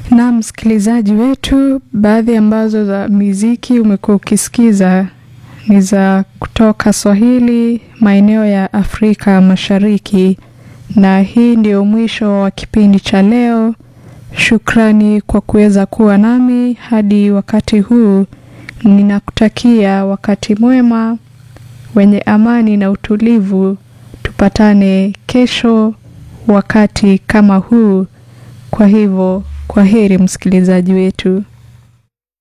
Na msikilizaji wetu, baadhi ambazo za miziki umekuwa ukisikiza ni za kutoka Swahili maeneo ya Afrika Mashariki, na hii ndio mwisho wa kipindi cha leo. Shukrani kwa kuweza kuwa nami hadi wakati huu. Ninakutakia wakati mwema wenye amani na utulivu. Tupatane kesho wakati kama huu. Kwa hivyo, kwa heri msikilizaji wetu.